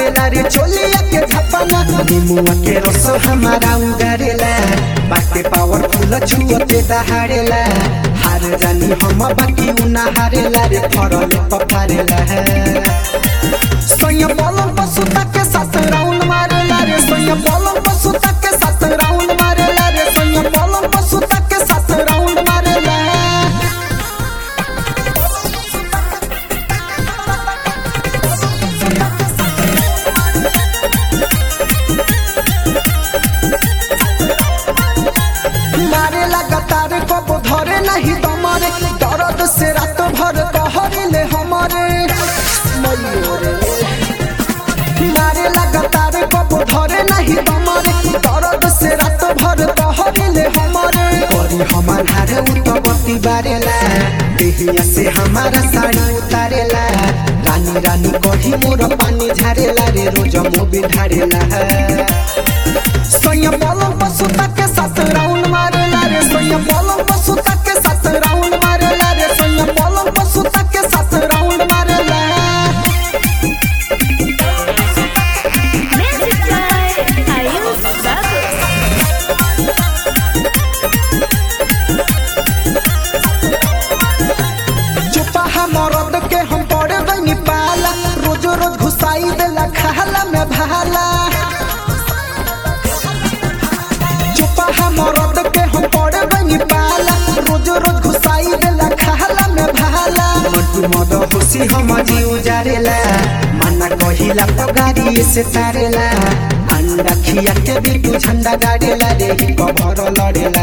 मारेला रे चोलिया के झपना निमुआ के रस हमारा उगारेला बाटे पावरफुल छुअते दहाड़ेला हार जानी हम बाकी उना हारेला रे फरले पफारेला सोया पलंग पर सुता के साथ राउंड मारेला रे सोया पलंग पर सुता के साथ राउंड मारेला रे सोया पलंग पर सुता के साथ राउंड मारेला मारे लगातार कब धरे नहीं दमरे दर्द से रात भर कहरे हमारे मयूरे मारे लगातार कब धरे नहीं दमरे दर्द से रात भर कहरे हमारे करी हमार हारे उतबती बारेला देहिया से हमारा साड़ी उतारेला रानी रानी कही मोर पानी झारेला रे रोज मोबी ढारेला सोया पलंग पर सुता के साथ राउंड मारेला रे सोया पलंग पर सुता के साथ राउंड मारेला रे सोया पलंग पर सुता के साथ राउंड मारेला Music by Ayush Babu. चुपा मरद के हम पड़े बनी पाला रोज रोज घुसाई देला खाला में भाला चुपा मरद के हम पड़े बनी पाला रोज रोज घुसाई देला खाला में भाला मंटू मद खुशी हम जी उजारेला मना कहिला पगारी से तारेला अंडा खिया के बिटू झंडा गाड़ेला रे कभर लड़ेला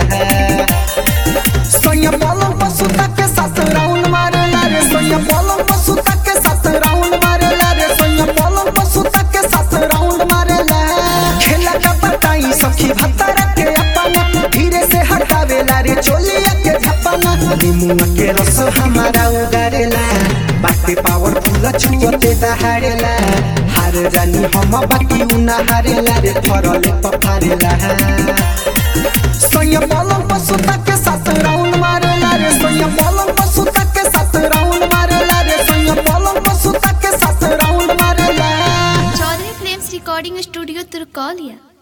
सोया पलंग पर सुता के साथ राउंड मारेला रे सोया पलंग पर सुता के साथ राउंड मारेला रे सोया पलंग पर सुता के साथ राउंड मारेला खेला का बताई सखी भत्तारा के अपना धीरे से हटावेला रे चोलिया के झपना निमुआ के रस हमारा उगारेला बाटे पावरफुल छुअते दहाड़ेला हार रानी हम बाकी उना हारेला रे फरले पफारेला सोया पलंग पर सुता के साथ राउंड मारेला रे सोया पलंग पर सुता के साथ राउंड मारेला रे सोया पलंग पर सुता के साथ राउंड मारेला चौधरी फिल्म्स रिकॉर्डिंग स्टूडियो तुर्कौलिया